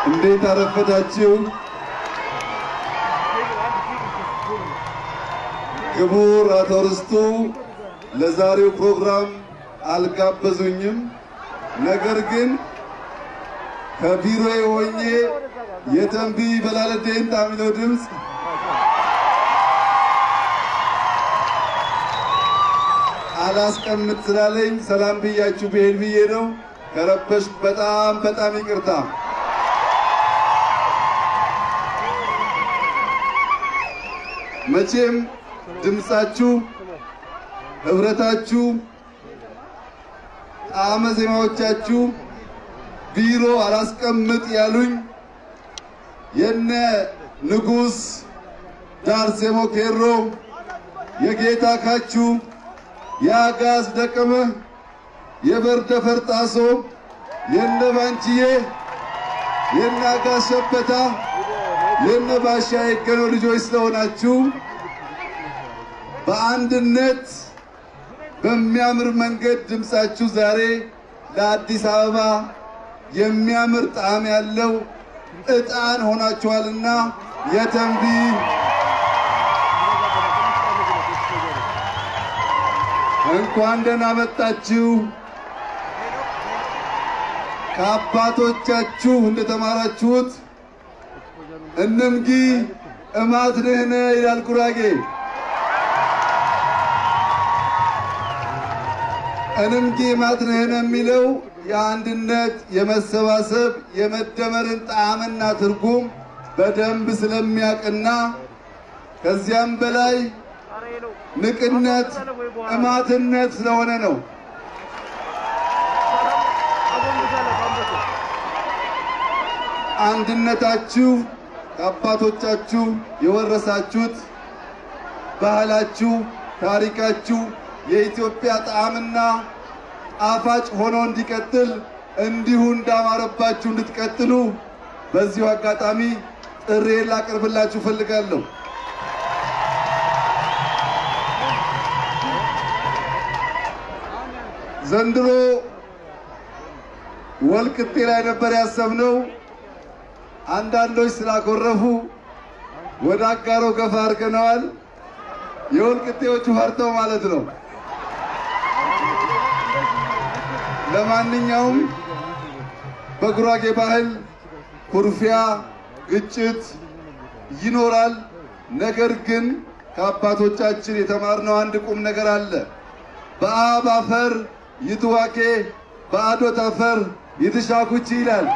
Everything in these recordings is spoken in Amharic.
እንዴት አረፈዳችሁ? ክቡር አቶ ርስቱ ለዛሬው ፕሮግራም አልጋበዙኝም። ነገር ግን ከቢሮዬ ሆኜ የተንቢ በላለዴን ጣሚለው ድምፅ አላስቀምጥ ስላለኝ ሰላም ብያችሁ ብሄድ ብዬ ነው። ከረበሽ በጣም በጣም ይቅርታ። መቼም ድምፃችሁ፣ ህብረታችሁ፣ ጣዕመ ዜማዎቻችሁ ቢሮ አላስቀምጥ ያሉኝ የነ ንጉሥ ዳርሴሞ ኬሮ የጌታ ካችሁ የአጋዝ ደቀመ የበርደ ፈርጣሶ የነ ባንቺዬ የነ አጋዝ ሸበታ የነ ባሻ የገኖ ልጆች ስለሆናችሁ በአንድነት በሚያምር መንገድ ድምፃችሁ ዛሬ ለአዲስ አበባ የሚያምር ጣዕም ያለው ዕጣን ሆናችኋልና የተንቢ እንኳን ደህና መጣችሁ። ከአባቶቻችሁ እንደተማራችሁት እንምጊ እማት ንህነ ይላል ጉራጌ። እንምጊ እማት ንህነ የሚለው የአንድነት፣ የመሰባሰብ፣ የመደመርን ጣዕምና ትርጉም በደንብ ስለሚያውቅና ከዚያም በላይ ንቅነት እማትነት ስለሆነ ነው። አንድነታችሁ ከአባቶቻችሁ የወረሳችሁት ባህላችሁ፣ ታሪካችሁ የኢትዮጵያ ጣዕምና ጣፋጭ ሆኖ እንዲቀጥል እንዲሁ እንዳማረባችሁ እንድትቀጥሉ በዚሁ አጋጣሚ ጥሬን ላቀርብላችሁ እፈልጋለሁ። ዘንድሮ ወልቅጤ ላይ ነበር ያሰብነው። አንዳንዶች ስላኮረፉ ወደ አጋሮ ገፋ አድርገነዋል። የወልቅጤዎቹ ፈርተው ማለት ነው። ለማንኛውም በጉራጌ ባህል ኩርፊያ፣ ግጭት ይኖራል። ነገር ግን ከአባቶቻችን የተማርነው አንድ ቁም ነገር አለ። በአብ አፈር ይትዋኬ በአዶት አፈር ይትሻኩቺ ይላል።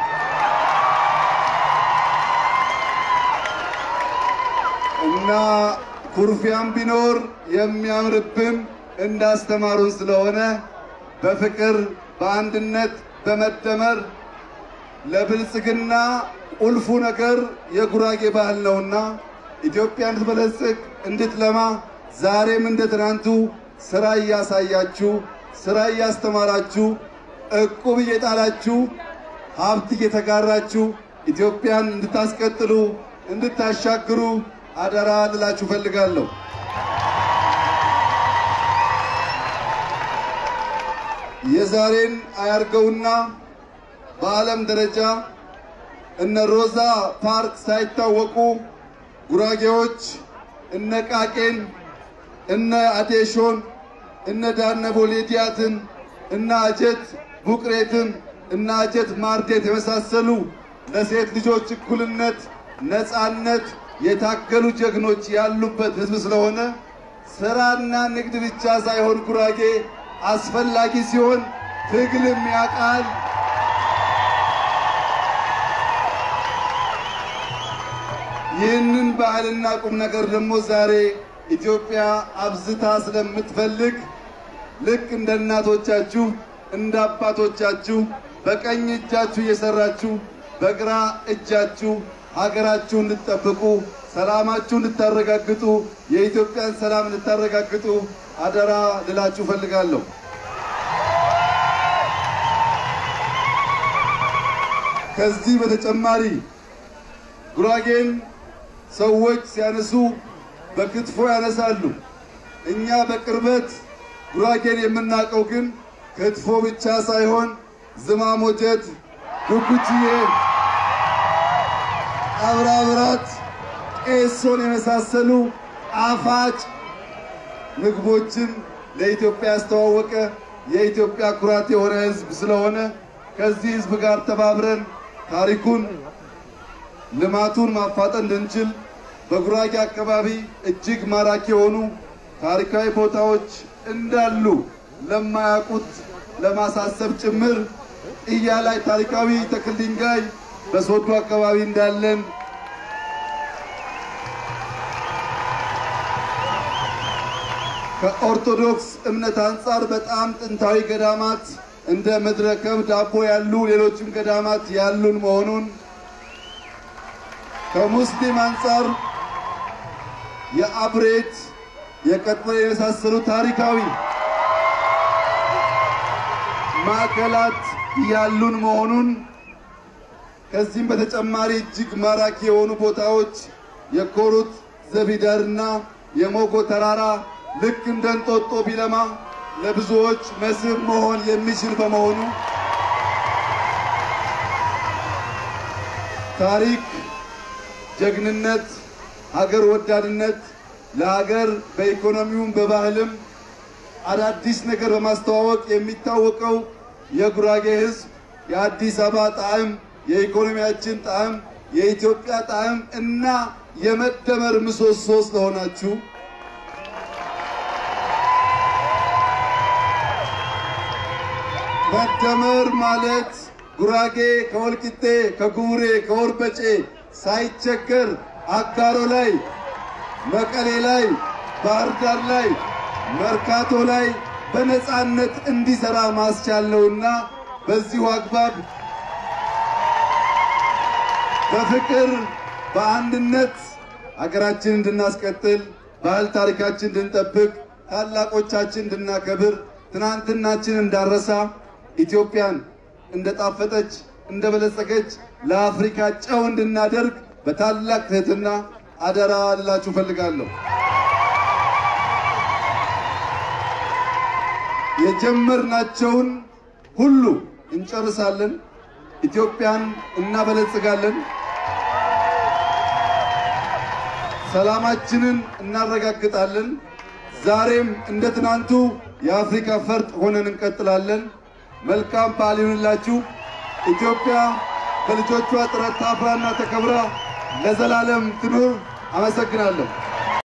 እና ኩርፊያም ቢኖር የሚያምርብን እንዳስተማሩን ስለሆነ በፍቅር በአንድነት በመደመር ለብልጽግና ቁልፉ ነገር የጉራጌ ባህል ነውና ኢትዮጵያ እንድትበለጽግ እንድትለማ ዛሬም እንደ ትናንቱ ስራ እያሳያችሁ ስራ እያስተማራችሁ እቁብ እየጣላችሁ ሀብት እየተጋራችሁ ኢትዮጵያን እንድታስቀጥሉ እንድታሻግሩ አደራ ልላችሁ ፈልጋለሁ። የዛሬን አያርገውና በዓለም ደረጃ እነ ሮዛ ፓርክ ሳይታወቁ ጉራጌዎች እነ ቃቄን፣ እነ አዴሾን፣ እነ ዳነቦ ሌዲያትን፣ እነ አጀት ቡቅሬትን፣ እነ አጀት ማርዴት የመሳሰሉ ለሴት ልጆች እኩልነት፣ ነፃነት የታገሉ ጀግኖች ያሉበት ሕዝብ ስለሆነ ስራና ንግድ ብቻ ሳይሆን ጉራጌ አስፈላጊ ሲሆን ትግልም ያውቃል። ይህንን ባህልና ቁም ነገር ደግሞ ዛሬ ኢትዮጵያ አብዝታ ስለምትፈልግ ልክ እንደ እናቶቻችሁ እንደ አባቶቻችሁ በቀኝ እጃችሁ እየሰራችሁ በግራ እጃችሁ ሀገራችሁ እንድትጠብቁ ሰላማችሁ እንድታረጋግጡ የኢትዮጵያን ሰላም እንድታረጋግጡ አደራ ልላችሁ ፈልጋለሁ። ከዚህ በተጨማሪ ጉራጌን ሰዎች ሲያነሱ በክትፎ ያነሳሉ። እኛ በቅርበት ጉራጌን የምናውቀው ግን ክትፎ ብቻ ሳይሆን ዝማሞጀት፣ ዱኩችዬ አብራብራት፣ ቄሶን የመሳሰሉ ጣፋጭ ምግቦችን ለኢትዮጵያ ያስተዋወቀ የኢትዮጵያ ኩራት የሆነ ሕዝብ ስለሆነ ከዚህ ሕዝብ ጋር ተባብረን ታሪኩን ልማቱን ማፋጠን እንድንችል በጉራጌ አካባቢ እጅግ ማራኪ የሆኑ ታሪካዊ ቦታዎች እንዳሉ ለማያውቁት ለማሳሰብ ጭምር ጥያ ላይ ታሪካዊ ተክል ድንጋይ በሶዶ አካባቢ እንዳለን ከኦርቶዶክስ እምነት አንጻር በጣም ጥንታዊ ገዳማት እንደ ምድረ ከብድ አቦ ያሉ ሌሎችም ገዳማት ያሉን መሆኑን ከሙስሊም አንጻር የአብሬት የቀጥበ የመሳሰሉ ታሪካዊ ማዕከላት ያሉን መሆኑን ከዚህም በተጨማሪ እጅግ ማራኪ የሆኑ ቦታዎች የኮሩት ዘቢደርና የሞጎ ተራራ ልክ እንደ እንጦጦ ቢለማ ለብዙዎች መስህብ መሆን የሚችል በመሆኑ ታሪክ፣ ጀግንነት፣ ሀገር ወዳድነት ለሀገር በኢኮኖሚውም በባህልም አዳዲስ ነገር በማስተዋወቅ የሚታወቀው የጉራጌ ሕዝብ የአዲስ አበባ ጣዕም፣ የኢኮኖሚያችን ጣዕም፣ የኢትዮጵያ ጣዕም እና የመደመር ምሰሶ ስለሆናችሁ መደመር ማለት ጉራጌ ከወልቂጤ ከጉቡሬ ከወርበጬ ሳይቸገር አጋሮ ላይ መቀሌ ላይ ባህር ዳር ላይ መርካቶ ላይ በነፃነት እንዲሰራ ማስቻል ነውና በዚሁ አግባብ በፍቅር በአንድነት ሀገራችን እንድናስቀጥል ባህል ታሪካችን እንድንጠብቅ ታላቆቻችን እንድናከብር ትናንትናችን እንዳረሳ ኢትዮጵያን እንደጣፈጠች እንደበለጸገች ለአፍሪካ ጨው እንድናደርግ በታላቅ ትህትና አደራ ልላችሁ ፈልጋለሁ። የጀመርናቸውን ሁሉ እንጨርሳለን። ኢትዮጵያን እናበለጽጋለን። ሰላማችንን እናረጋግጣለን። ዛሬም እንደ ትናንቱ የአፍሪካ ፈርጥ ሆነን እንቀጥላለን። መልካም በዓል ይሁንላችሁ። ኢትዮጵያ በልጆቿ ጥረት ታፍራና ተከብራ ለዘላለም ትኑር። አመሰግናለሁ።